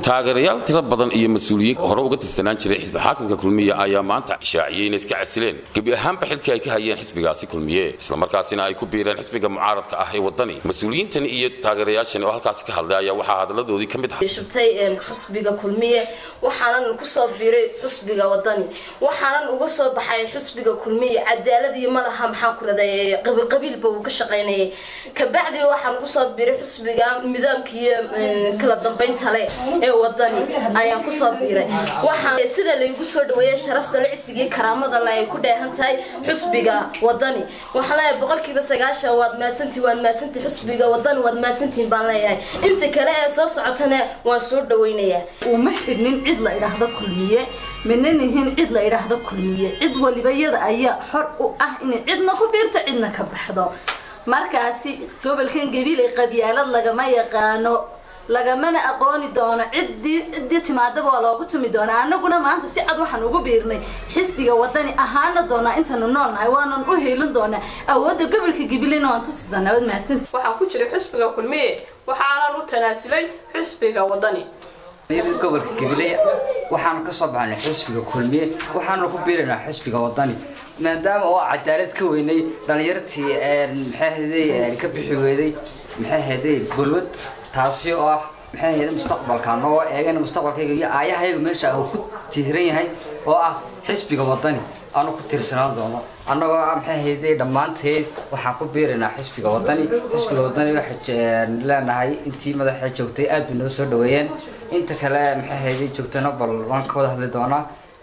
taageerayaal tiro badan iyo mas-uuliyiin hore uga tirsanaan jiray xisbi xaakimka kulmiye ayaa maanta shaaciyey inay iska casileen gebi ahaanba xilkii ay ka hayeen xisbigaasi kulmiye islamarkaasina ay ku biireen xisbiga mucaaradka ah ee wadani mas-uuliyiintan iyo taageerayaashan oo halkaasi ka hadlay ayaa waxaa hadaladoodii ka mid ah shubtay xusbiga kulmiye waxaanan kusoo biiray xusbiga wadani waxaanan uga soo baxay xusbiga kulmiye cadaaladii malaha maxaan ku raday qabiilqabiilba uu ka shaqaynayay kabacdi waxaan kusoo biiray xusbiga nidaamkiiyo kala dambeynta le ee wadani ayaan kusoo biiray waxaan sida laygu soo dhaweeyay sharafta lacsigii karaamada le ay ku dheehan tahay xusbiga wadani waxaan leeyahay boqolkiiba sagaashan waad maadsantii waad maadsantii xusbiga wadani waad maadsantiin baan leeyahay inta kale ee soo socotana waan soo dhawaynayaa uma xidhnin cid la idhaahdo kulmiye mina nihin cid la idhaahdo kulmiye cid waliba iyada ayaa xor u ah inay cidna ku biirto cidna ka baxdo markaasi gobolkan gabiilay qabyaalad lagama yaqaano lagamana aqooni doono ciddii ciddii timaadaba waa loogu tumi doonaa anaguna maanta si cad waxaan ugu biirnay xisbiga wadani ahaana doonaa intaanu noolnahay waanan u hiilin doonaa awoodda gobolka gabilena waan tusi doonaa waad mahadsanti waxaan ku jiray xisbiga kulmiye waxaanan u tanaasulay xisbiga wadani gobolka gabiley waxaanu ka soo baxnay xisbiga kulmiye waxaanu ku biiranaa xisbiga wadani maadaama oo cadaalad ka weynay dhalinyartii maxay ka bixi weyday maxay haday balwad taasi oo ah maxay ahayd mustaqbalka anagoo eegana mustaqbalkayga iyo aayahayga meesha uu ku tiiran yahay oo ah xisbiga wadani aanu ku tiirsanaan doono annagoo ah maxay ahayday dhammaanteed waxaan ku biiraynaa xisbiga wadani xisbiga wadani waxaan leenahay intii madaxa joogtay aad bay noo soo dhaweeyeen inta kale maxay ahayday joogtana bal waan ka wada hadli doonaa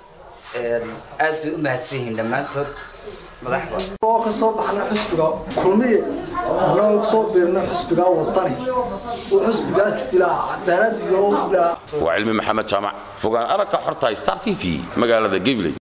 aad bay u mahadsan yihiin dhammaantood oo ka soo baxna xisbiga kulmiye anagoo kusoo biirna xisbiga wadani oo xisbigaas ilaa cadaalad iyo waa cilmi maxamed jaamac fogaan aragka xorta star t v magaalada gabiley